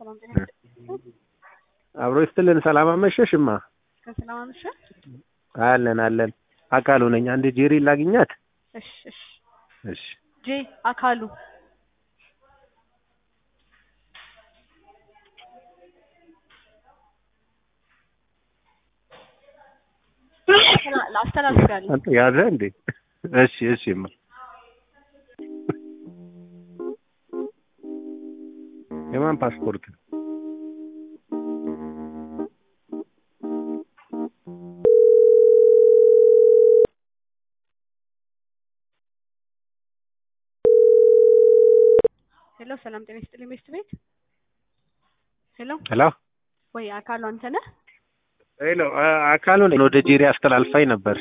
ሰላም ጤና አብሮ ይስጥልን። ሰላም አመሸሽማ። ከሰላም አመሸ። አለን አለን። አካሉ ነኝ። አንድ ጄሪ ላግኛት። እሺ እሺ። እሺ ጄ አካሉ አስተላልፋለሁ። አንተ ያዘ እንዴ? እሺ እሺማ። የማን ፓስፖርት? ሄሎ ሰላም ጤና ይስጥልኝ ቤስት ቤት ሄሎ ሄሎ ወይ አካሉ አንተ ነህ? ሄሎ አካሉ ነኝ። ወደ ጄሪ አስተላልፋኝ ነበር።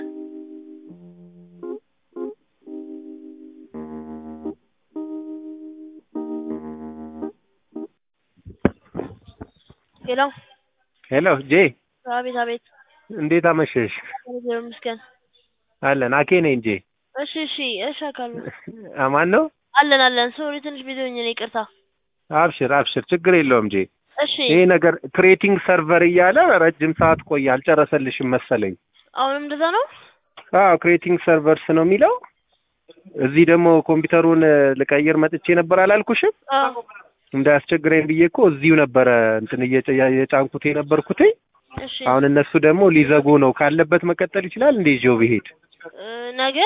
ሄሎ ሄሎ ጄ አቤት አቤት እንዴት አመሸሽ? እግዚአብሔር ይመስገን አለን አኬ ነኝ ጄ። እሺ እሺ እሺ አካሉ አማን ነው? አለን አለን ሶሪ ትንሽ ቢዚ ሆኜ ነው ይቅርታ አብሽር አብሽር፣ ችግር የለውም ጄ። እሺ ይሄ ነገር ክሬቲንግ ሰርቨር እያለ ረጅም ሰዓት ቆየ፣ አልጨረሰልሽም መሰለኝ። አሁንም እንደዛ ነው አዎ ክሬቲንግ ሰርቨርስ ነው የሚለው። እዚህ ደግሞ ኮምፒውተሩን ልቀይር መጥቼ ነበር አላልኩሽም? አዎ እንዳያስቸግረኝ ብዬ እኮ እዚሁ ነበረ እንትን እየጨ- የጫንኩት የነበርኩት። እሺ አሁን እነሱ ደግሞ ሊዘጉ ነው። ካለበት መቀጠል ይችላል እንዴ? ይዤው ብሄድ እ፣ ነገ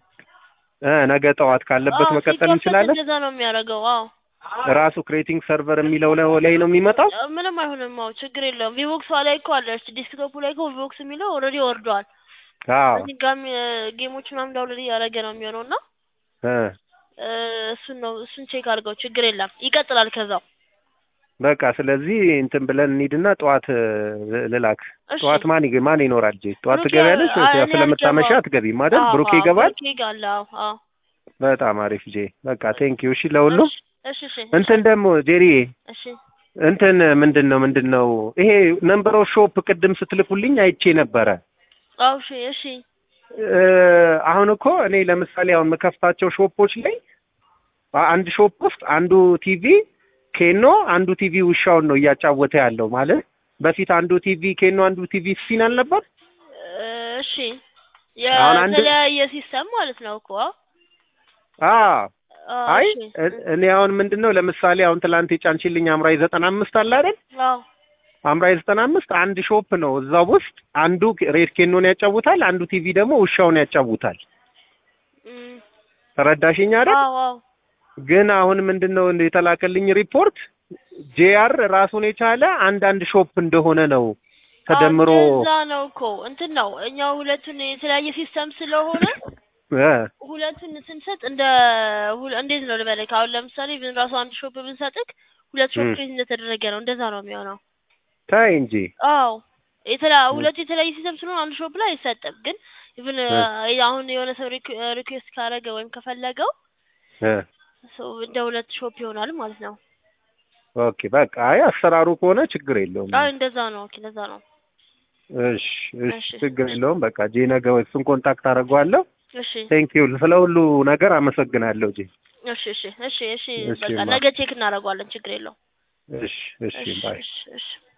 እ ነገ ጠዋት ካለበት አዎ፣ መቀጠል ሲከፈት እንችላለን። እንደዛ ነው የሚያደርገው አዎ ራሱ ክሬቲንግ ሰርቨር የሚለው ላይ ላይ ነው የሚመጣው። እ፣ ምንም አይሆንም አዎ ችግር የለውም ቪቮክስ ላይ እኮ አለ ዲስክቶፑ ላይ እኮ ቪቮክስ የሚለው ኦልሬዲ ወርዷል አዎ እዚህ ጋም ጌሞች ምናምን ዳውንሎድ እያደረገ ነው የሚሆነው እና እ እ፣ እሱን ነው እሱን ቼክ አድርገው ችግር የለም ይቀጥላል ከዛው በቃ ስለዚህ እንትን ብለን እንሂድና ጠዋት እ፣ ልላክ። እሺ ጠዋት ማን ይገ- ማን ይኖራል? ጄ ጠዋት ብሩኬ፣ ትገቢያለሽ ወይስ ያው እኔ ስለምታመሻ አልገባም። አትገቢም አይደል? አዎ፣ ብሩኬ አዎ፣ ይገባል። ብሩኬ ይገባል አዎ አዎ በጣም አሪፍ ጄ። በቃ ቴንኪው። እሺ ለሁሉም እሺ እሺ እሺ እንትን ደግሞ ጄሪ እሺ እንትን ምንድን ነው ምንድን ነው ይሄ ነምበር ኦፍ ሾፕ ቅድም ስትልኩልኝ አይቼ ነበረ። አዎ እሺ እሺ እ፣ አሁን እኮ እኔ ለምሳሌ አሁን የምከፍታቸው ሾፖች ላይ አንድ ሾፕ ውስጥ አንዱ ቲቪ ኬኖ አንዱ ቲቪ ውሻውን ነው እያጫወተ ያለው ማለት በፊት አንዱ ቲቪ ኬኖ አንዱ ቲቪ ሲን አልነበር? እሺ አሁን አንድ- የተለያየ ሲስተም ማለት ነው እኮ አዎ አዎ፣ አይ እሺ። እ- እኔ አሁን ምንድን ነው ለምሳሌ አሁን ትላንት የጫንችልኝ አምራይ ዘጠና አምስት አለ አይደል? አዎ አምራይ ዘጠና አምስት አንድ ሾፕ ነው እዛ ውስጥ አንዱ ሬድ ኬኖን ያጫውታል፣ አንዱ ቲቪ ደግሞ ውሻውን ያጫውታል። እም፣ ተረዳሽኝ አይደል? አዎ አዎ ግን አሁን ምንድን ነው የተላከልኝ ሪፖርት ጄአር ራሱን የቻለ አንዳንድ ሾፕ እንደሆነ ነው ተደምሮ እዛ ነው እኮ እንትን ነው እኛ ሁለቱን የተለያየ ሲስተም ስለሆነ እ ሁለቱን ስንሰጥ እንደ ሁለ- እንዴት ነው ልበልህ አሁን ለምሳሌ ብን ራሱ አንድ ሾፕ ብንሰጥክ ሁለት ሾፕ እም። ክሬት እንደተደረገ ነው እንደዛ ነው የሚሆነው ታይ እንጂ አዎ የተለያ ሁለቱ የተለያየ ሲስተም ስለሆነ አንድ ሾፕ ላይ አይሰጥም ግን ኢቭን አሁን የሆነ ሰው ሪኩዌስት ካረገ ወይም ከፈለገው እ ሰው እንደ ሁለት ሾፕ ይሆናል ማለት ነው ኦኬ በቃ አይ አሰራሩ ከሆነ ችግር የለውም። አዎ እንደዛ ነው ኦኬ እንደዛ ነው እሺ እሺ እሺ። ችግር የለውም። በቃ ጄ ነገ እሱን ኮንታክት አደርገዋለሁ። እሺ ቴንክ ዩ ስለ ሁሉ ነገር አመሰግናለሁ ጄ። እሺ እሺ እሺ እሺ እሺ፣ በቃ ማ- ነገ ቼክ እናደርገዋለን ችግር የለውም እሺ እሺ እሺ ባይ እሺ እሺ